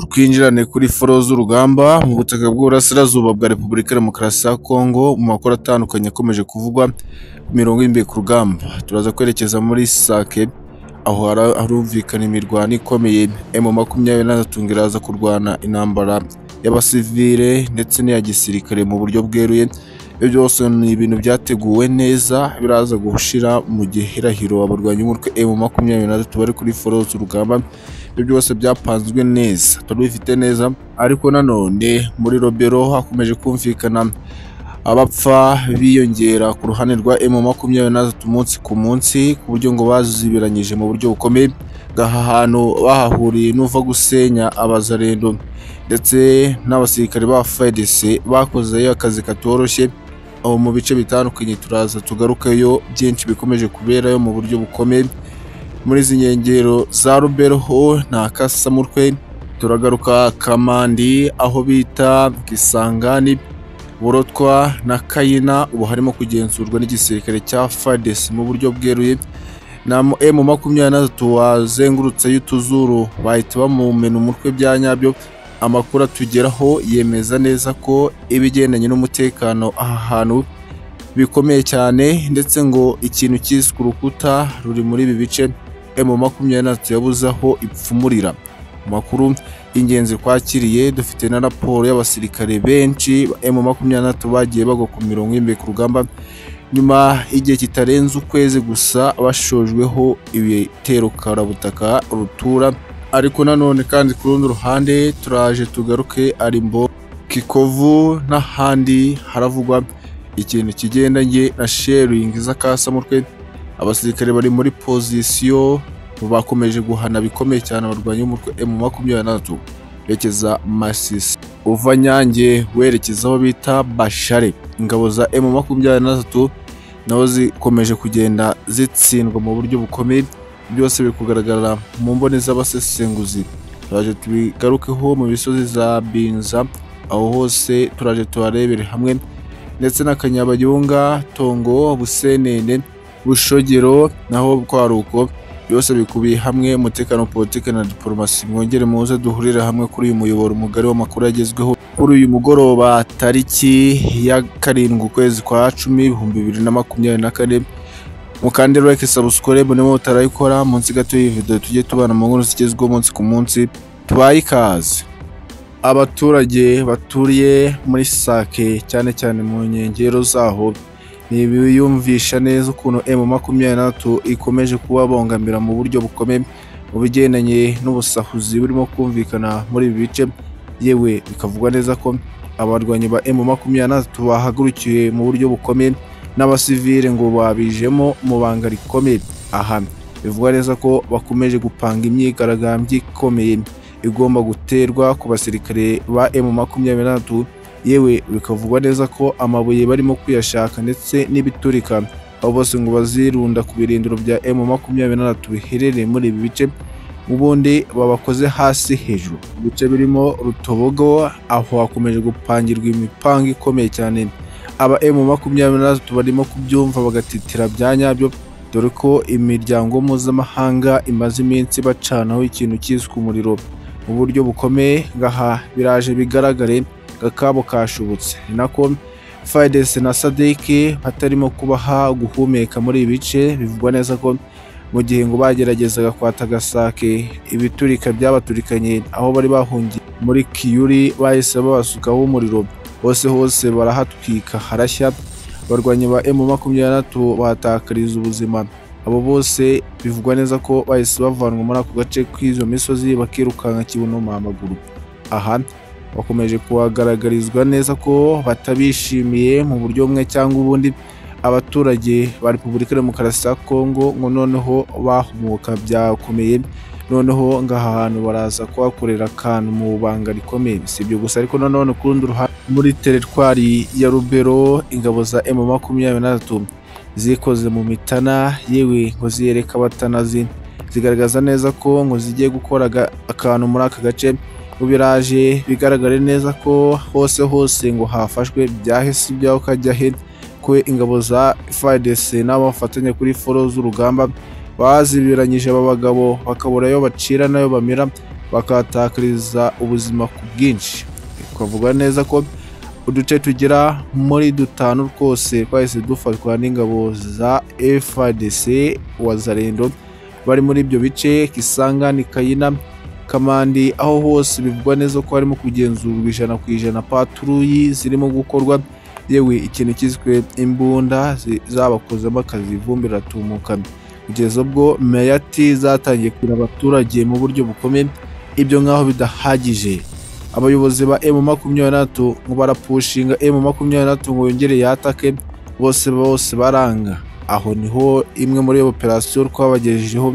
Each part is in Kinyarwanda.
Twinjirane kuri foro z'urugamba mu butaka bw'Uburasirazuba bwa Repubulika ya Demokarasi ya Kongo mu makuru atandukanye akomeje kuvugwa ku mirongo y'imbibi ku rugamba. Turaza kwerekeza muri Sake aho hara- harumvikana imirwano ikomeye. Emu makumyabiri na gatatu ngo iraza kurwana intambara y'abasivile ndetse n'iya gisirikare mu buryo bweruye. Ibyo byose ni ibintu byateguwe neza biraza gushira mu gihirahiro abarwanyi b'umutwe emu makumyabiri na gatatu bari kuri foro z'urugamba ibyo byose byapanzwe neza turabifite neza ariko nanone muri robero hakomeje kumvikana abapfa biyongera ku ruhande rwa emu makumyabiri na gatatu umunsi ku munsi ku buryo ngo bazibiranyije mu buryo bukomeye aha hantu bahahuriye n'uva gusenya abazarendo ndetse n'abasirikare ba FARDC bakozeyo akazi katoroshye aho mu bice bitandukanye turaza tugarukayo byinshi bikomeje kuberayo mu buryo bukomeye muri izi nkengero za Ruberho na Kasamutwe turagaruka Kamandi aho bita Kisangani Burotwa na Kayina ubu harimo kugenzurwa n'igisirikare cya FARDC mu buryo bweruye na M makumyabiri na gatatu wazengurutseyo utuzuru bahita bamumena umutwe bya nyabyo amakuru atugeraho yemeza neza ko ibigendanye n'umutekano aha hantu bikomeye cyane ndetse ngo ikintu cyiswe urukuta ruri muri ibi bice emu makumyabiri na gatatu yabuze aho ipfumurira amakuru y'ingenzi twakiriye dufite na raporo y'abasirikare benshi emu makumyabiri na gatatu bagiye bagwa ku mirongo y'imbere ku rugamba nyuma y'igihe kitarenze ukwezi gusa bashojweho ibitero karabutaka rutura ariko nanone kandi ku rundi ruhande turaje tugaruke arimbo kikovu n'ahandi haravugwa ikintu kigendanye na sharing z'akasamutwe abasirikare bari muri pozisiyo bakomeje guhana bikomeye cyane abarwanyi b'umutwe emu makumyabiri na gatatu berekeza masisi uva nyange werekeza aho bita bashare ingabo za emu makumyabiri na gatatu naho zikomeje kugenda zitsindwa mu buryo bukomeye byose biri kugaragara mu mboni z'abasesenguzi turaje tubigarukeho mu misozi za binza aho hose turaje tuharebere hamwe ndetse n'akanyabayonga tongo busenene bushogero naho kwaruko byose bikubiye hamwe umutekano politiki na diporomasi mwongere muze duhurire hamwe kuri uyu muyoboro mugari w'amakuru yagezweho kuri uyu mugoroba tariki ya karindwi ukwezi kwa cumi ibihumbi bibiri na makumyabiri na kane mukande like subscribe niba mutarayikora munsi gato y'iyi video tujye tubana mu nkuru zigezweho umunsi ku munsi tubaye ikaze abaturage baturiye muri sake cyane cyane mu nkengero zaho ntibiyumvisha neza ukuntu emu makumyabiri na gatatu ikomeje kubabongamira mu buryo bukomeye mu bigendanye n'ubusahuzi burimo kumvikana muri ibi bice yewe bikavugwa neza ko abarwanyi ba emu makumyabiri na gatatu bahagurukiwe mu buryo bukomeye n'abasivire ngo babijemo mu banga rikomeye aha bivugwa neza ko bakomeje gupanga imyigaragambyo ikomeye igomba guterwa ku basirikare ba emu makumyabiri na gatatu yewe bikavugwa neza ko amabuye barimo kuyashaka ndetse n'ibiturika abo bose ngo bazirunda ku birindiro bya emu makumyabiri na gatatu biherereye muri ibi bice ubundi babakoze hasi hejuru Mu bice birimo rutobogo aho hakomeje gupangirwa imipanga ikomeye cyane aba emu makumyabiri na gatatu barimo kubyumva bagatitira bya nyabyo dore ko imiryango mpuzamahanga imaze iminsi bacanaho ikintu cyiswe umuriro mu buryo bukomeye ngaha biraje bigaragare gakabo kashobotse ni nako FARDC na SADC hatarimo kubaha guhumeka muri ibi bice bivugwa neza ko mu gihe ngo bageragezaga kwata gasake ibiturika byabaturikanye aho bari bahungiye muri kiyuri bahise babasukaho umuriro hose hose barahatwika harashya abarwanyi ba emu makumyabiri na gatatu bahatakariza ubuzima abo bose bivugwa neza ko bahise bavanwa muri ako gace k'izo misozi bakirukanka kibuno amaguru aha bakomeje kuhagaragarizwa neza ko batabishimiye mu buryo bumwe cyangwa ubundi abaturage ba repubulika ya demokarasi ya kongo ngo noneho bahumuka byakomeye noneho ngo aha hantu baraza kuhakorera akantu mu banga rikomeye si ibyo gusa ariko nanone ku rundi ruhande muri teritwari ya rubero ingabo za emu makumyabiri na gatatu zikoze mu mitana yewe ngo ziyereke abatanazi zigaragaza neza ko ngo zigiye gukora aga- akantu muri aka gace ngo biraje bigaragare neza ko hose hose ngo hafashwe byahise ibyaho ukajya he ko ingabo za FARDC n'abafatanya kuri foro z'urugamba bazibiranyije aba bagabo bakabura ayo bacira n'ayo bamira bakahatakariza ubuzima ku bwinshi twavuga neza ko uduce tugera muri dutanu twose twahise dufatwa n'ingabo za FARDC Wazalendo bari muri ibyo bice Kisangani Kayina Kamandi aho hose bivugwa neza ko harimo kugenzurwa ijana ku ijana paturuyi zirimo gukorwa yewe ikintu cyiswe imbunda zi- zabakozemo akazi ivumbi riratumuka kugeza ubwo meyati zatangiye kugira abaturage mu buryo bukomeye ibyo nk'aho bidahagije abayobozi ba emu makumyabiri n'atatu ngo barapushinga emu makumyabiri n'atatu ngo yongere yatake bose bose baranga aho niho imwe muri iyo operasiyo twabagejejeho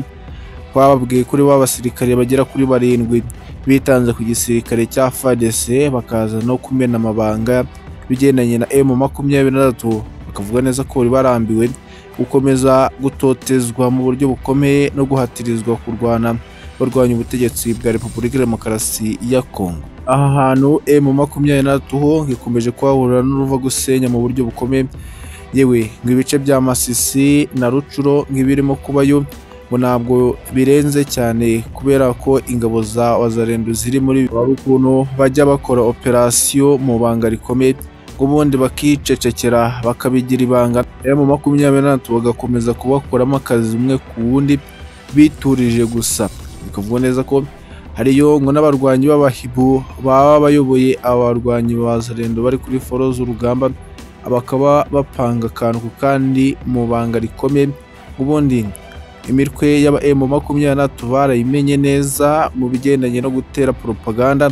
twababwiye kuri ba basirikare bagera kuri barindwi bitanze ku gisirikare cya fadese bakaza no kumena amabanga bigendanye na emu makumyabiri n'atatu bakavuga neza ko bari barambiwe gukomeza gutotezwa mu buryo bukomeye no guhatirizwa kurwana barwanya ubutegetsi bwa repubulika ya demokarasi ya kongo aha hantu emu makumyabiri n'atatu ho ikomeje kuhahurira n'uruva gusenya mu buryo bukomeye yewe ngo ibice bya masisi na rucuro nk'ibirimo kubayo ngo ntabwo birenze cyane kubera ko ingabo za wazarendo ziri muri wari ukuntu bajya bakora operasiyo mu banga rikomeye ngo ubundi bakicecekera bakabigira ibanga emu makumyabiri n'atatu bagakomeza kubakuramo akazi umwe ku wundi biturije gusa bikavuga neza ko hariyo ngo n'abarwanyi b'abahibu baba bayoboye abarwanyi ba zarendo bari kuri foro z'urugamba bakaba bapanga akantu ku kandi mu banga rikomeye ubundi imitwe y'aba emu makumyabiri n'atatu barayimenye neza mu bigendanye no gutera propaganda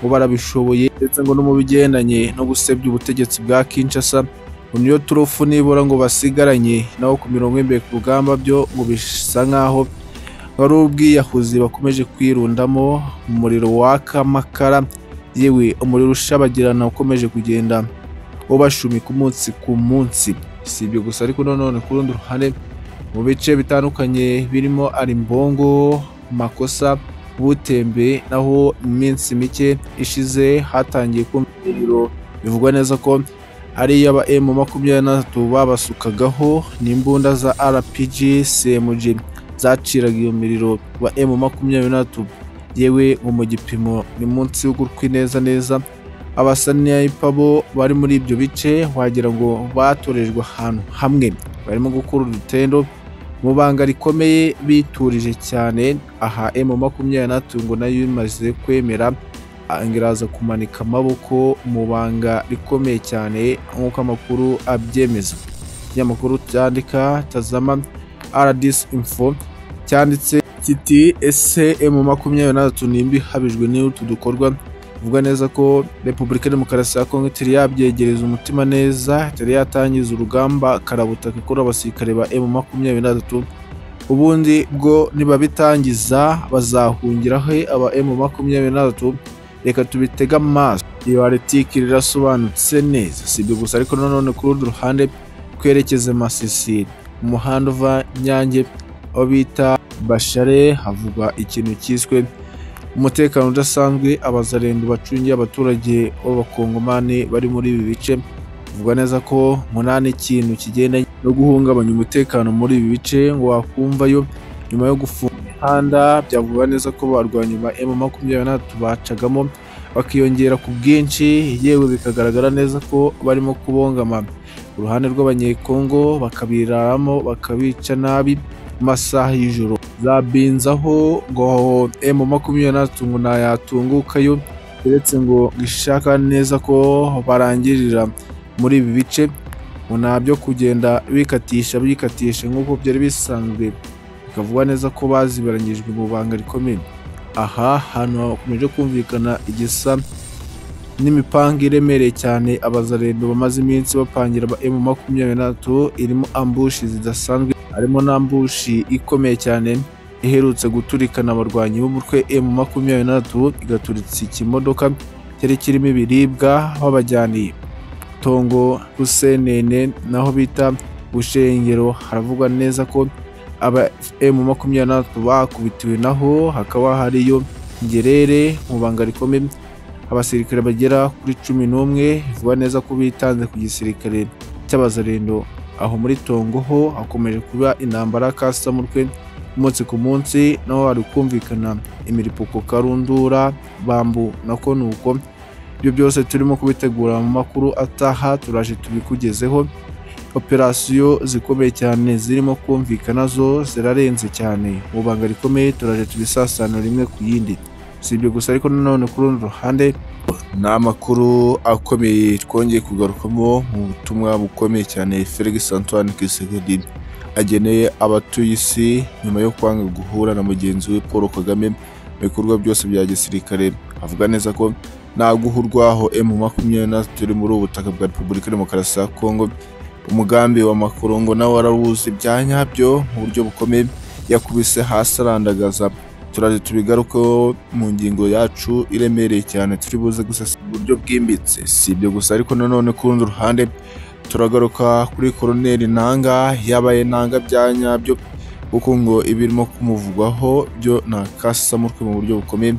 ngo barabishoboye ndetse ngo no mu bigendanye no gusebya ubutegetsi bwa Kinshasa ngo niyo turufu nibura ngo basigaranye naho ku mirongo y'imbere ku rugamba byo ngo bisa nk'aho wari ubwiyahuzi bakomeje kwirundamo umuriro waka amakara yewe umuriro ushabagirana ukomeje kugenda ubashumika umunsi ku munsi si ibyo gusa ariko nanone ku rundi ruhande mu bice bitandukanye birimo arimbongo makosa butembe naho mu minsi mike ishize hatangiye kumva ibiro bivugwa neza ko ari iy'aba emu makumyabiri n'atatu babasukagaho n'imbunda za rpg cmg zaciraga iyo miriro wa emu makumyabiri n'atatu yewe ngo mu gipimo ni munsi y'ugutwi neza neza abasaniyayipa bo bari muri ibyo bice wagira ngo batorejwe ahantu hamwe barimo gukura urutendo mu banga rikomeye biturije cyane aha emu makumyabiri n'atatu ngo nayo imaze kwemera angiraza kumanika amaboko mu banga rikomeye cyane nk'uko amakuru abyemeza ikinyamakuru cyandika tazama rdc info cyanditse kiti ese emu makumyabiri n'atatu nimba ihabijwe n'utu dukorwa bivuga neza ko repubulika ya demokarasi ya kongo itari yabyegereza umutima neza itari yatangiza urugamba karabutaka ikora abasirikare ba emu makumyabiri n'atatu ubundi bwo nibabitangiza bazahungira he aba emu makumyabiri n'atatu reka tubitege amaso iyo aritike rirasobanutse neza si ibyo gusa ariko nanone ku rundi ruhande twerekeze masisi umuhanda uva nyange aho bita bashare havugwa ikintu cyiswe umutekano udasanzwe abazarendo bacungiye abaturage b'abakongomani bari muri ibi bice bivuga neza ko munani ikintu kigendanye no guhungabanya umutekano muri ibi bice ngo wakumvayo nyuma yo gufunga imihanda byavuga neza ko barwanya ba emu makumyabiri n'atatu bacagamo bakiyongera ku bwinshi yewe bikagaragara neza ko barimo kubongama ku ruhande rw'abanyekongo bakabiraramo bakabica nabi mu masaha y'ijoro zabinzaho ngo emu makumyabiri n'atatu ngo ntayatungukayo uretse ngo ishaka neza ko barangirira muri ibi bice ngo nta byo kugenda bikatisha bikatisha nk'uko byari bisanzwe bikavuga neza ko bazibiranyijwe mu banga rikomeye aha hantu hakomeje kumvikana igisa n'imipanga iremereye cyane abazarendo bamaze iminsi bapangira aba emu makumyabiri n'atatu irimo ambushi zidasanzwe harimo n'ambushi ikomeye cyane iherutse guturikana abarwanyi b'umutwe emu makumyabiri n'atatu igaturitsa ikimodoka cyari kirimo ibiribwa babajyaniye tongo rusenene naho bita bushengero haravugwa neza ko aba emu makumyabiri n'atatu bakubitiwe naho hakaba hariyo ngerere mu banga rikomeye abasirikare bagera kuri cumi n'umwe bivuga neza ko bitanze ku gisirikare cy'abazarendo aho muri Tongo ho hakomeje kuba intambara ya kasamutwe umunsi ku munsi naho hari kumvikana imiripuko karundura bambu nako ni uko ibyo byose turimo kubitegura mu makuru ataha turaje tubikugezeho operasiyo zikomeye cyane zirimo kumvikana zo zirarenze cyane mu banga rikomeye turaje tubisasana rimwe ku yindi si ibyo gusa ariko nanone ku rundi ruhande ni amakuru akomeye twongeye kugarukamo mu butumwa bukomeye cyane felix antoine kisekedi ageneye abatuye isi nyuma yo kwanga guhura na mugenzi we paul kagame mu bikorwa byose bya gisirikare avuga neza ko nta guhurwaho emu makumyabiri na turi muri ubu butaka bwa repubulika ya demokarasi ya kongo umugambi wa makorongo nawe arawuzi ibya nyabyo mu buryo bukomeye yakubise hasi arandagaza turaje tubigarukeho mu ngingo yacu iremereye cyane turi buze gusesa uburyo bwimbitse si ibyo gusa ariko nanone ku rundi ruhande turagaruka kuri koroneri ntanga yabaye ntanga bya nyabyo kuko ngo ibirimo kumuvugwaho byo ni akasamutwe mu buryo bukomeye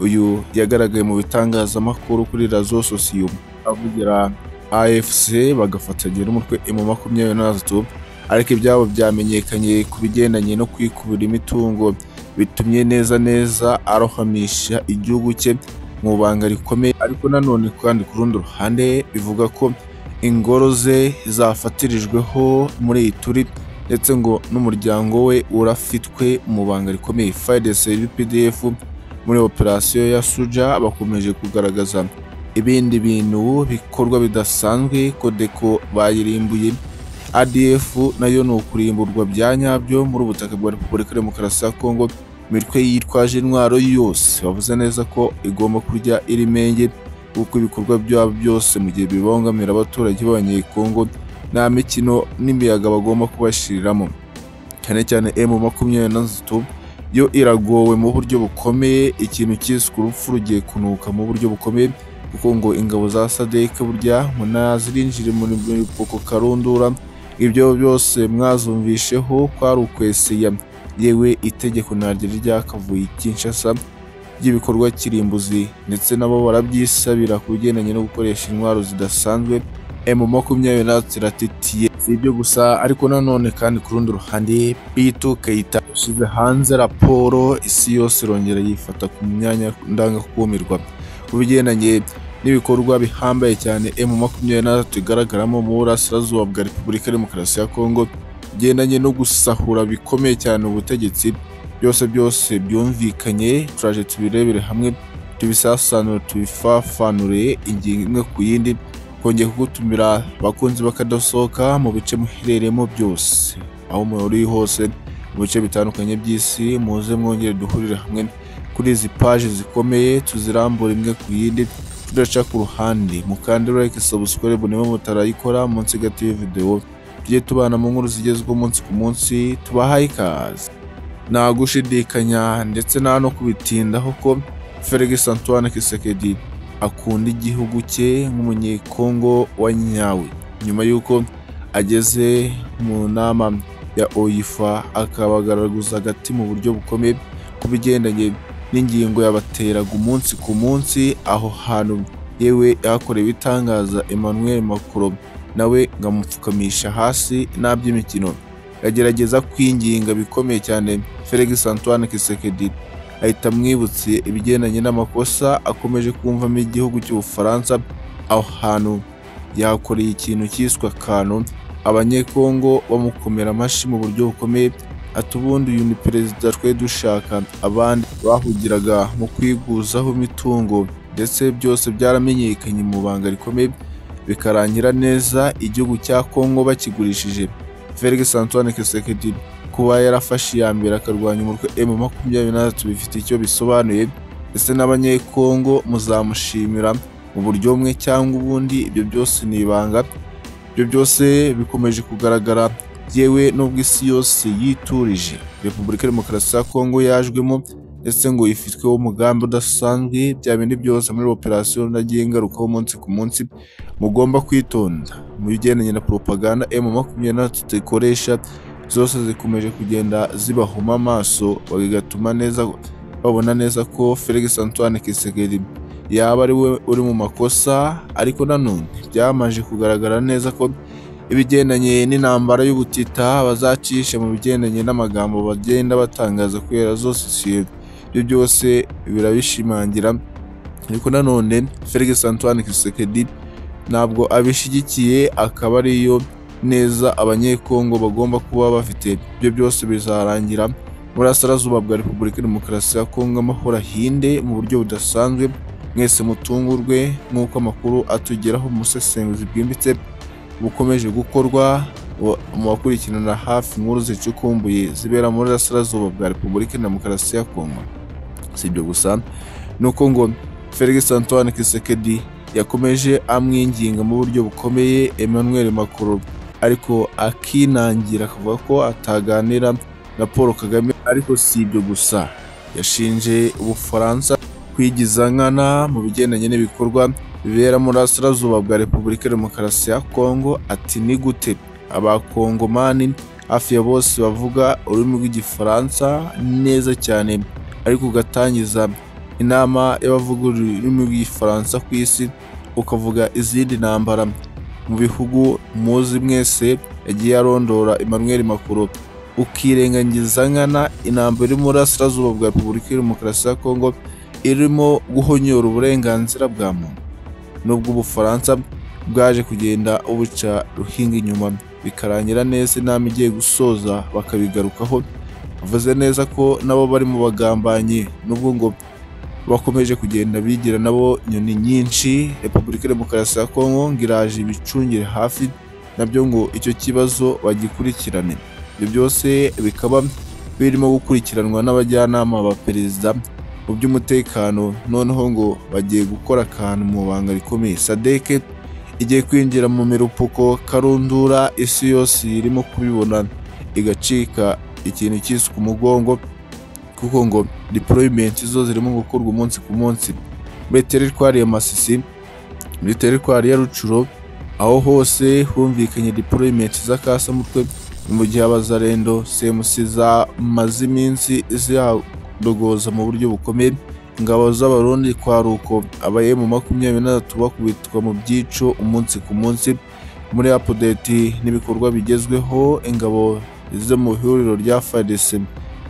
uyu yagaragaye mu bitangazamakuru kuri razo sosiyum avugira afc bagafatanya n'umutwe emu makumyabiri na gatatu ariko ibyabo byamenyekanye ku bigendanye no kwikubira imitungo bitumye neza neza arohamisha igihugu cye mu banga rikomeye ariko nanone kandi ku rundi ruhande bivuga ko ingoro ze zafatirijweho muri iyi turi ndetse ngo n'umuryango we urafitwe mu banga rikomeye fidese UPDF muri operasiyo ya suja bakomeje kugaragaza ibindi bintu bikorwa bidasanzwe kodeko bayirimbuye ADF nayo ni ukurimburwa bya nyabyo muri ubutaka bwa Repubulika ya Demokarasi ya Kongo imitwe yitwaje intwaro yose bavuze neza ko igomba kurya iri menge kuko ibikorwa byabo byose mu gihe bibangamira abaturage b'abanyekongo nta mikino n'imiyaga bagomba kubashiriramo cyane cyane M makumyabiri na gatatu yo iragowe mu buryo bukomeye ikintu cyiswe urupfu rugiye kunuka mu buryo bukomeye kuko ngo ingabo za sadeke burya ngo nazirinjire muri poko karundura ibyo byose mwazumvisheho kwari ukwesiya yewe itegeko naryo ryakavuye i Kinshasa ry'ibikorwa kirimbuzi ndetse nabo barabyisabira ku bigendanye no gukoresha intwaro zidasanzwe emu makumyabiri na ziratitiye si ibyo gusa ariko nanone kandi ku rundi ruhande bituka yita yashyize hanze raporo isi yose irongera yifata ku myanya ndangakumirwa ku bigendanye n'ibikorwa bihambaye cyane emu makumyabiri na gatatu igaragaramo mu burasirazuba bwa repubulika ya demokarasi ya kongo bigendanye no gusahura bikomeye cyane ubutegetsi byose byose byumvikanye turaje tubirebere hamwe tubisasanure tubifafanure ingingo imwe ku yindi kongera kugutumira abakunzi bakadasohoka mu bice muherereyemo byose aho muri hose mu bice bitandukanye by'isi muze mwongere duhurire hamwe kuri izi paji zikomeye tuzirambura imwe ku yindi tudaca ku ruhande mukandira like subscribe niba mutarayikora munsi gato y'iyo video tujye tubana mu nkuru zigezweho umunsi ku munsi tubahaye ikaze nta gushidikanya ndetse nta no kubitindaho ko Felix Antoine Kisekedi akunda igihugu cye nk'umunyekongo wa nyawe nyuma y'uko ageze mu nama ya OIFA akabagaragaza agati mu buryo bukomeye ku bigendanye n'ingingo yabateraga umunsi ku munsi aho hantu yewe yahakorewe ibitangaza Emmanuel Macron nawe ngamupfukamisha hasi n'aby'imikino agerageza kwinginga bikomeye cyane Felix Antoine Kisekedi ahita amwibutsiye ibigendanye n'amakosa akomeje kumvamo igihugu cy'ubufaransa aho hantu yakoreye ikintu cyiswe akantu abanyekongo bamukomera amashyi mu buryo bukomeye ati ubundi uyu ni perezida twe dushaka abandi bahugiraga mu kwiguzaho imitungo ndetse byose byaramenyekanye mu banga rikomeye bikarangira neza igihugu cya kongo bakigurishije felix antoine kisekedi kuba yarafashe iya mbere akarwanya umutwe emu makumyabiri na gatatu bifite icyo bisobanuye ndetse n'abanyekongo muzamushimira mu buryo bumwe cyangwa ubundi ibyo byose ni ibanga ibyo byose bikomeje kugaragara yewe nubwo isi yose yiturije repubulika ya demokarasi ya kongo yajwemo ndetse ngo yifitweho umugambi udasanzwe bya bindi byose muri operasiyo nagiye ngarukaho umunsi ku munsi mugomba kwitonda mu bigendanye na poropaganda emu makumyabiri na gatatu ikoresha zose zikomeje kugenda zibahuma amaso bigatuma neza babona neza ko felix antoine kisekedi yaba ari we uri mu makosa ariko nanone byamaje kugaragara neza ko ibigendanye n'intambara y'ubutita bazacishe mu bigendanye n'amagambo bagenda batangaza kubera zose sosiyete ibyo byose birabishimangira ariko nanone Felix Antoine Tshisekedi ntabwo abishyigikiye akaba ariyo neza abanyekongo bagomba kuba bafite ibyo byose bizarangira burasirazuba bwa repubulika ya demokarasi ya kongo amahoro ahinde mu buryo budasanzwe mwese mutungurwe nk'uko amakuru atugeraho umusesenguzi bwimbitse bukomeje gukorwa mu bakurikirana hafi inkuru zicukumbuye zibera muri Burasirazuba bwa Repubulika ya Demokarasi ya Kongo. Si ibyo gusa nuko ngo Felix Antoine Tshisekedi yakomeje amwinginga mu buryo bukomeye Emmanuel Macron ariko akinangira akavuga ko ataganira na Paul Kagame ariko si ibyo gusa yashinje Ubufaransa kwigiza nkana mu bigendanye n'ibikorwa bibera muri Burasirazuba bwa Repubulika ya Demokarasi ya Kongo ati ni gute abakongomani hafi ya bose bavuga ururimi rw'igifaransa neza cyane ariko ugatangiza inama y'abavuga ururimi rw'igifaransa ku isi ukavuga izindi ntambara mu bihugu muzi mwese yagiye arondora Emmanuel Macron ukirengagiza nkana intambara iri mu burasirazuba bwa repubulika ya demokarasi ya kongo irimo guhonyora uburenganzira bwa muntu nubwo ubufaransa bwaje kugenda ubuca ruhinga inyuma bikarangira neza inama igiye gusoza bakabigarukaho avuze neza ko nabo bari mu bagambanyi nubwo ngo bakomeje kugenda bigira nabo nyoni nyinshi repubulika ya demokarasi ya kongo ngo iraje ibicungire hafi nabyo ngo icyo kibazo bagikurikirane ibyo byose bikaba birimo gukurikiranwa n'abajyanama ba perezida mu by'umutekano noneho ngo bagiye gukora akantu mu banga rikomeye sadeke igiye kwinjira mu mirupuko karundura isi yose irimo kubibona igacika ikintu cyiswe umugongo kuko ngo diporoyimenti zo zirimo gukorwa umunsi ku munsi muri teritwari ya masisi muri teritwari ya rucuro aho hose humvikanye diporoyimenti z'akasamutwe mu gihe abazarendo semusi zamaze iminsi zihadogoza mu buryo bukomeye ingabo z'abarundi kwa ruko abayemu makumyabiri n'atatu bakubitwa mu byico umunsi ku munsi muri apudeti n'ibikorwa bigezweho ingabo zo mu ihuriro rya fadese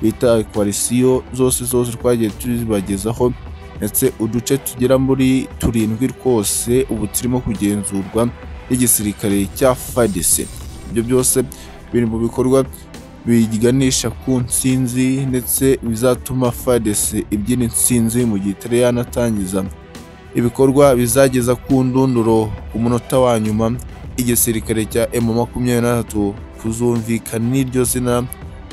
bita ekwarisiyo zose zose twagiye tuzibagezaho ndetse uduce tugera muri turindwi twose ubu turimo kugenzurwa n'igisirikare cya fadese ibyo byose biri mu bikorwa biganisha ku nsinzi ndetse bizatuma fadese ibyina insinzi mu gihe itari yanatangiza ibikorwa bizageza ku ndunduro ku munota wa nyuma igisirikare cya emu makumyabiri n'atatu kuzumvikana n'iryo zina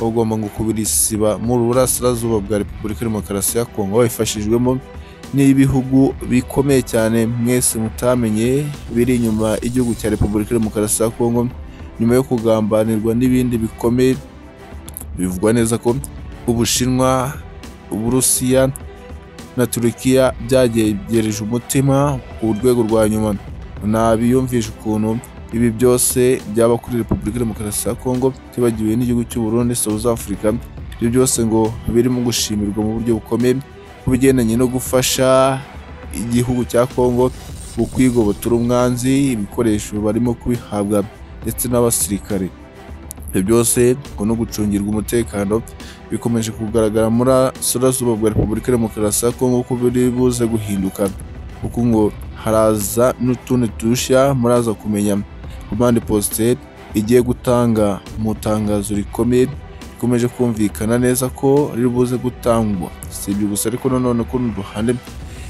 bagomba ngo kubirisiba mu burasirazuba bwa repubulika ya demokarasi ya kongo babifashijwemo n'ibihugu bikomeye cyane mwese mutamenye biri inyuma y'igihugu cya repubulika ya demokarasi ya kongo nyuma yo kugambanirwa n'ibindi bikomeye bivugwa neza ko ubushinwa uburusiya na turukiya byagegereje umutima ku rwego rwa nyuma ntabiyumvisha ukuntu ibi byose byaba kuri repubulika ya demokarasi ya kongo tibagiwe n'igihugu cy'uburundi south africa ibyo byose ngo birimo gushimirwa mu buryo bukomeye ku bigendanye no gufasha igihugu cya kongo mu kwigobotora umwanzi ibikoresho barimo kubihabwa ndetse n'abasirikare ibyo byose ngo no gucungirwa umutekano bikomeje kugaragara muri Burasirazuba bwa Repubulika ya Demokarasi ya Kongo ko biri buze guhinduka kuko ngo haraza n'utundi dushya muraza kumenya komande posite igiye gutanga mu itangazo rikomeye rikomeje kumvikana neza ko riri buze gutangwa si ibyo gusa ariko nanone ku rundi ruhande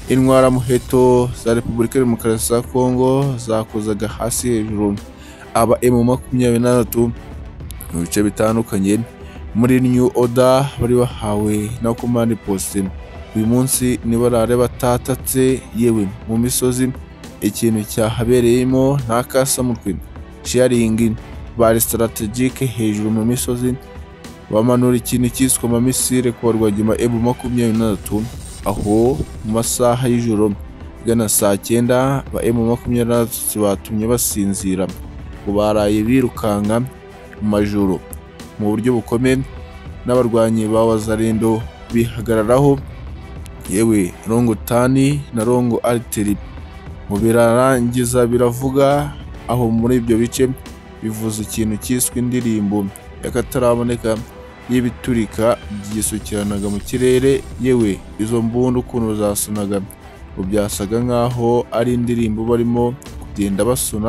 intwaramuheto za Repubulika ya Demokarasi ya Kongo zakozaga hasi hejuru aba emu makumyabiri n'atatu mu bice bitandukanye muri new oda bari bahawe na komande posite uyu munsi nibo rare batatatse yewe mu misozi ikintu cyahabereyemo nta kasamutwe sharingi bari sitaratagike hejuru mu misozi bamanura ikintu cyiswe amamisire ku barwagima emu makumyabiri n'atatu aho mu masaha y'ijoro igana saa cyenda ba emu makumyabiri n'atatu batumye basinzira ngo baraye birukanka mu majoro mu buryo bukomeye n'abarwanyi ba wazarendo bihagararaho yewe rongo tani na rongo ariteri mu birarangiza biravuga aho muri ibyo bice bivuza ikintu cyiswe indirimbo y'akataraboneka y'ibiturika byisukiranaga mu kirere yewe izo mbunda ukuntu zasonaga ubu byasaga nk'aho ari indirimbo barimo kugenda basona